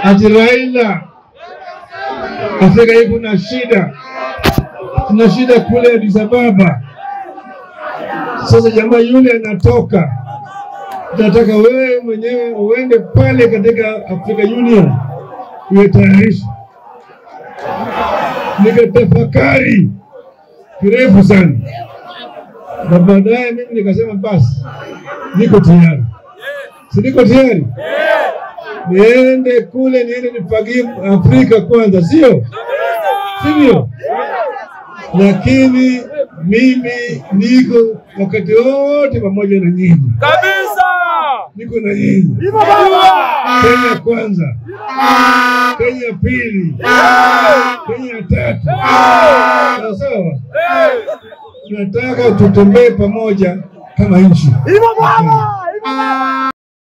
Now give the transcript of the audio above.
ati Raila, Afrika hii kuna shida, kuna shida kule Addis Ababa. Sasa jamaa yule anatoka, nataka wewe mwenyewe uende pale katika Africa Union uyetayarisha. Nikatafakari kirefu sana, na baadaye mimi nikasema basi, niko tayari, si niko tayari niende kule, niende nifagie Afrika kwanza, sio sivyo? Lakini mimi niko wakati wote pamoja na nyinyi, kabisa. niko na nyinyi. Kenya kwanza, Kenya pili, Kenya tatu, sawa sawa. Tunataka tutembee pamoja kama nchi. Hivyo bwana, hivyo bwana.